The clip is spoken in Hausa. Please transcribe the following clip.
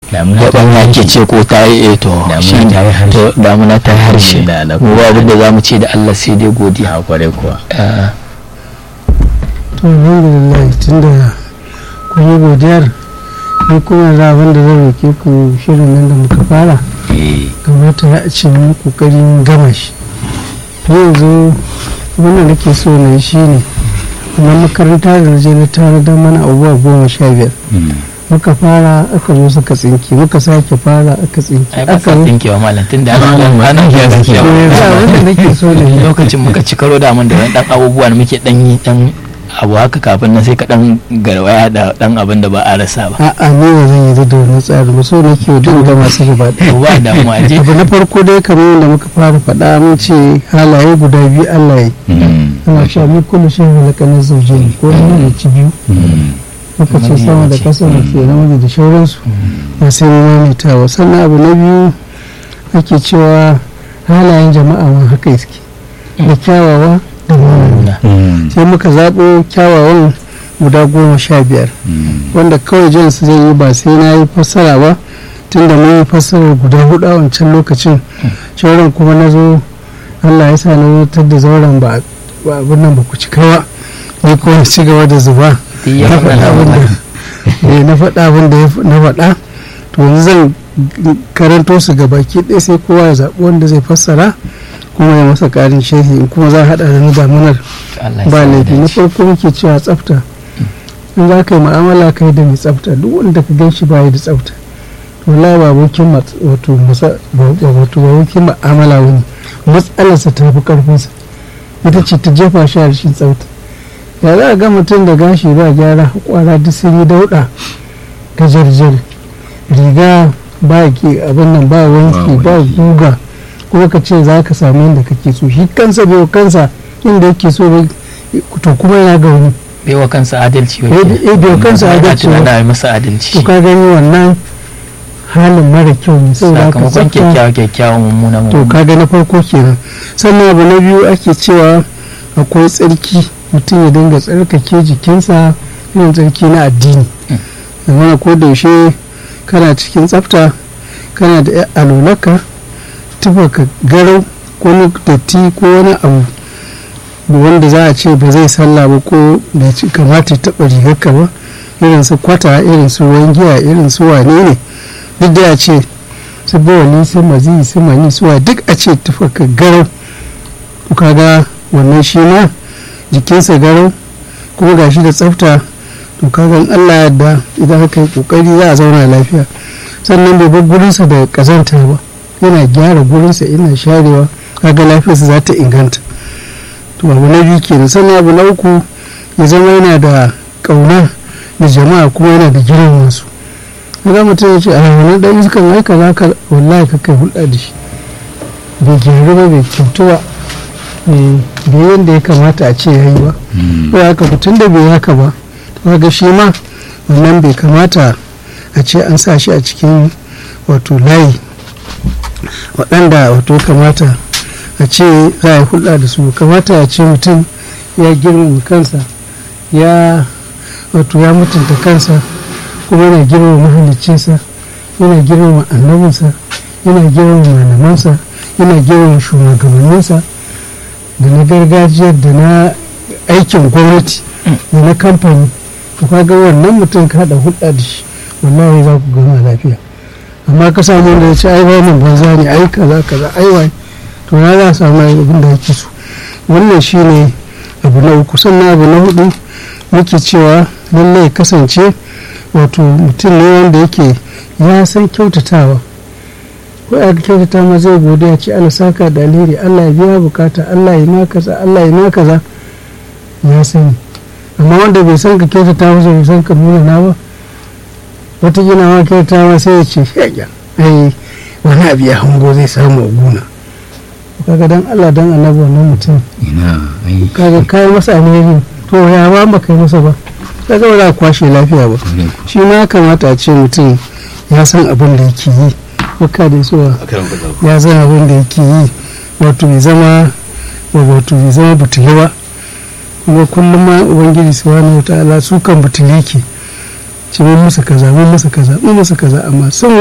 Damuna da ta ɗan yi yake ce ko ta yi eh to Damuna shi ta yi harshe. to damuna ta yi harshe Da na mu ba abin da za mu ce da Allah sai dai godiya a kwarai kuwa Ah, to alhamdulillah tunda kun yi godiyar ni kuma za abin da zan roke ku shirin nan da muka fara eh kamata ya ce mu kokarin gama shi ni yanzu wannan nake so na yi shi ne amma makaranta da je na tare da mana abubuwa goma sha biyar mm. muka fara aka zo suka tsinki muka sake fara aka tsinki ai ba aka sa zo tinkewa malam tun da Malam, ana malam ana ya ya zaki to yanzu abin da nake so na yi lokacin muka ci karo da mun da wani dan abubuwa da muke dan yi dan abu haka kafin nan sai ka dan garwaya da dan abin da ba a rasa ba a'a ni ba zan yi da wannan tsari ba so nake duk gama su gaba ɗaya to ba damuwa je abu na farko dai kamar yadda muka fara faɗa mun ce halaye guda biyu Allah ya Mm. ana cewa mu kullu shi halakanin zauje ne ko mun ci biyu Mm. muka ce Namiji sama da mace. ƙasa da ke namiji da shauransu ba sai mu maimaitawa sannan abu na biyu ake cewa halayen jama'a ma haka suke da kyawawa da munana Mm. sai muka zaɓo kyawawan guda goma sha biyar Mm. wanda kawai jin su zai yi ba sai na yi fassara ba tunda mun yi fassarar guda hudu a wancan lokacin shauran kuma na zo allah ya sa na wutar da zauren ba ba abin nan ba ku cika ba ni kuma na ci gaba da zuba duk ya na faɗa faɗa abin da eh, na faɗa abin da ya f- na faɗa to yanzu zan karanto su ga baki ɗaya sai kowa ya zaɓi wanda zai fassara kuma ya masa ƙarin sharhi in kuma za a haɗa da na damunar Allah ya ba sa mu laifi na dace. farko muke cewa tsafta in za ka yi mu'amala ka yi da mai tsafta duk wanda ka gan shi ba da tsafta to la ba abokin mat- wato masa ba- ba- wato ba abokin mu'amala wani matsalarsa ta fi karfinsa ita ce ta jefa shi a rashin tsafta ya za a ga mutum da gashi ba gyara kwara duk sun yi dauɗa gajarjar riga ba ke abin nan ba wanki Ba ba wanki. guga kuma ka ce za ka samu yadda kake so shi kansa bai wa kansa inda yake so ba to kuma yana ga wani bai wa kansa adalci Eh, eh, bai wa kansa Ana adalci ba. tunanin a yi masa adalci to ka gani wannan halin mara kyau ne saboda haka sakamakon tsafta kyakkyawa kyakkyawan mummuna to mummuna kaga na farko kenan sannan abu na biyu ake cewa akwai tsarki mutum ya dinga tsarkake jikinsa irin tsarki na addini zamana ko da yaushe kana cikin tsafta kana da alolaka ka garau ko wani datti ko wani abu da wanda za a ce ba zai sallah ba ko bai ci kamata ya taɓa rigarka ba irin su kwata irin su ruwan giya irin su wane ne duk da ya ce su bawali su mazi su mani su wa duk a ce tufaka garau to kaga wannan shi ma jikinsa garau kuma gashi da tsafta to kaga in Allah ya yarda idan aka yi kokari za a zauna lafiya sannan bai bar gurinsa da kazanta ba yana gyara gurinsa yana sharewa kaga lafiyarsa za ta inganta to abu na biyu kenan sannan abu na uku ya zama yana da kauna da jama'a kuma yana da girman su kaga mutum ya ce a wani dan iskan ai kaza ka wallahi ka kai hulɗa da shi bai gyaru ba bai kyautu ba eh, bai yadda ya kamata a ce yayi ba Mm. ko haka mutum da bai haka ba to kaga shi ma wannan bai kamata a ce an sa shi a cikin wato layi waɗanda wato ya kamata a ce za a yi hulɗa da su kamata a ce mutum ya girmama kansa ya wato ya mutunta kansa kuma yana girmama mahaliccinsa yana girmama annabinsa yana girmama malamansa yana girmama shugabanninsa da na gargajiyar da na aikin gwamnati da na kamfani to kaga wannan mutum ka haɗa hulɗa da shi wallahi za ku gama lafiya amma ka samu wanda ya ce ai wannan banza ne ai kaza kaza ai wai to na za a samu abin da yake so wannan shine abu na uku sannan abu na hudu muke cewa lallai ya kasance wato mutum ne wanda yake ya san kyautatawa ko ya kyautata ma zai gode ya ce Allah saka da alheri Allah ya biya bukata Allah ya ma kaza Allah ya ma kaza ya sani amma wanda bai san ka kyautata masa bai san ka nuna na ba wata gina ma kyautata ma sai ya ce shaya ai wani abu ya hango zai samu a gona kaga dan Allah dan annabi wannan mutum ina ai kaga kai masa alheri to ya ba ba kai masa ba kaga ba za a kwashe lafiya ba kwarai ku. shi ma ya kamata a ce mutum ya san abin da yake yi baka da suwa ya san abin da yake yi wato bai zama wato bai zama butuli ba kuma kullum ma ubangiji subhanahu wataala su kan butuli ke ce mun musu kaza mun musu kaza mun musu kaza amma sun